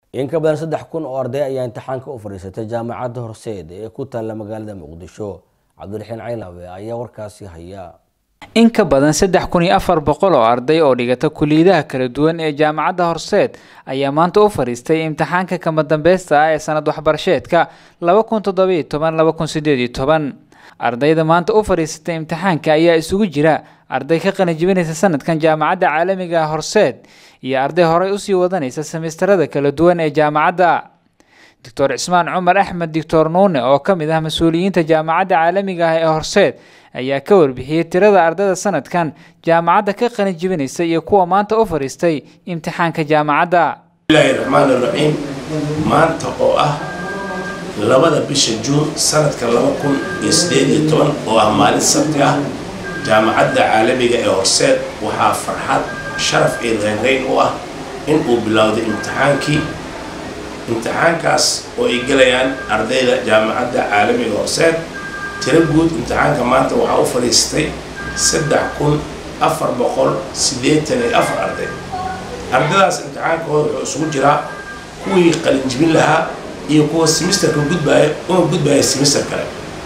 in ka badan saddex kun oo arday ayaa imtixaanka u fadhiisatay jaamacadda horseed ee ku taalla magaalada muqdisho cabdiraxiin caynawe ayaa warkaasi haya in ka badan saddex kun iyo afar boqol oo arday oo dhigata kuliyadaha kala duwan ee jaamacadda horseed ayaa maanta u fadhiistay imtixaanka kama dambeysta ah ee sanad waxbarasheedka laba kun toddobiyo toban laba kun sideed iyo toban ardayda maanta u fadhiisatay imtixaanka ayaa isugu jira arday ka qalinjibinaysa sanadkan jaamacadda caalamiga horseed iyo arday horey usii wadanaysa semistarada kala duwan ee jaamacadda doctor cismaan cumar axmed doctor nuune oo ka mid ah mas-uuliyiinta jaamacadda caalamiga ah ee horseed ayaa ka warbixiyey tirada ardayda sanadkan jaamacadda ka qalin jibinaysa iyo kuwa maanta u fadhiistay imtixaanka jaamacadda bismillaahi raxmaan raxiim maanta oo ah labada bisha juun sanadka laba kun iyo sideed iyo toban oo ah maalin sabti ah jaamacadda caalamiga ee horseed waxaa farxad sharaf iyo reynreyn u ah in uu bilowday imtixaankii imtixaankaas oo ay gelayaan ardayda jaamacadda caalamiga horseed tiro guud imtixaanka maanta waxaa u fadhiistay saddex kun afar boqol siddeetan iyo afar arday ardaydaas imtixaankooda wuxuu isugu jiraa kuwii qalinjibin lahaa iyo kuwa semisterka gudbaaya una gudbaaya semister kale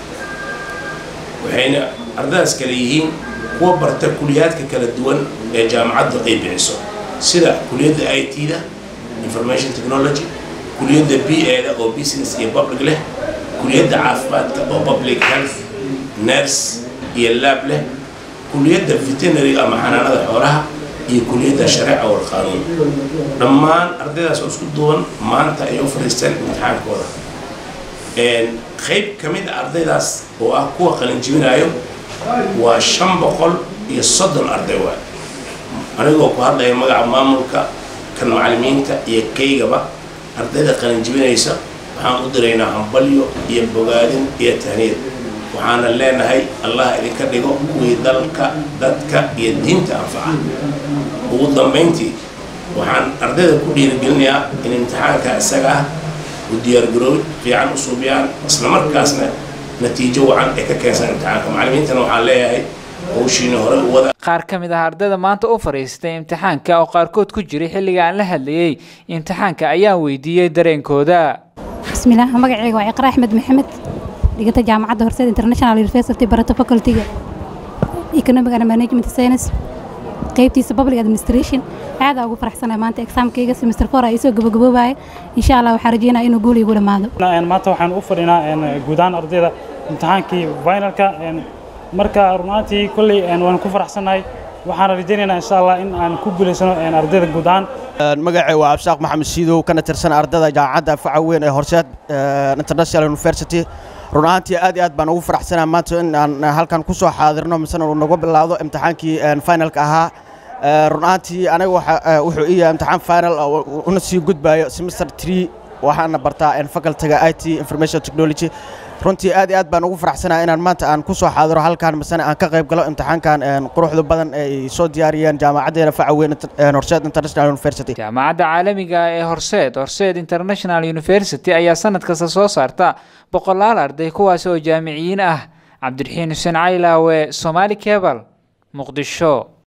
waxayna ardaydaas kale yihiin kuwa barta kuliyaadka kala duwan ee jaamacaddu ay bixiso sida kuliyadda i t-da information technology kuliyadda b e da oo business iyo public leh kuliyadda caafimaadka oo public health nurse iyo laab leh kuliyadda veterinary ama xanaanada xoolaha iyo kuliyadda shareeca wal qaanuun dhammaan ardaydaas oo isku duuban maanta ay u fadhiisteen imtixaankooda qayb ka mid a ardaydaas oo ah kuwa qalinjibinaayo waa shan boqol iyo soddon arday waay anigoo ku hadlaya magaca maamulka kan macallimiinta iyo kaygaba ardayda qalinjibinaysa waxaan u diraynaa hambalyo iyo bogaadin iyo tahniyad waxaana leenahay allah idinka dhigo kuwii dalka dadka iyo diinta anfaca ugu dambayntii waxaan ardayda ku dhiirigelinayaa in imtixaanka isaga ah u diyaargarooy fiican u suubiyaan islamarkaasna natiijo wacan ay ka keensan imtixaanka macallimiintana waxaan leeyahay howshiina hore u wada qaar ka mid ah ardayda maanta u fadhiistay imtixaanka oo qaarkood ku jiray xilliga aan la hadlayey imtixaanka ayaan weydiiyey dareenkooda bismillaah magacayga waa iqra axmed maxamed dhigata jaamacadda horseed international university barata facultyga economic and management science qaybtiisa public administration aadaa ugu faraxsanahay maanta exaamkayga semester four ay soo gabagaboobaya insha allah waxaan rajeynaya inuu guul igu dhammaado maanta waxaan u fadhinaa guud ahaan ardayda imtixaankii finalka marka runaantii kolley waan ku faraxsanahay waxaan rajaynaynaa insha allah in aan ku guulaysano ardayda guud ahaan magacay waa absaaq maxamed siidow kana tirsan ardayda jaamacadda faca weyn ee horseed international university run ahaantii aad iyo aad baan ugu faraxsanahay maanta in aan halkan ku soo xaadirno misena uu nagu bilaawdo imtixaankii finalka ahaa run ahaantii aniga wuxuu ii yahay imtixaan final una sii gudbaayo semester tree waxaana bartaa facultyga i t information technology runtii aad iyo aad baan ugu faraxsanahay inaan maanta aan ku soo xaadiro halkan misena aan ka qayb galo imtixaankan quruxda badan ay soo diyaariyeen jaamacaddeena faca weyn horseed international university jaamacadda caalamiga ee horseed horseed international university ayaa sanad kasta soo saarta boqolaal arday kuwaas oo jaamiciyiin ah cabdiraxiin xuseen caylaawe somaali cebal muqdisho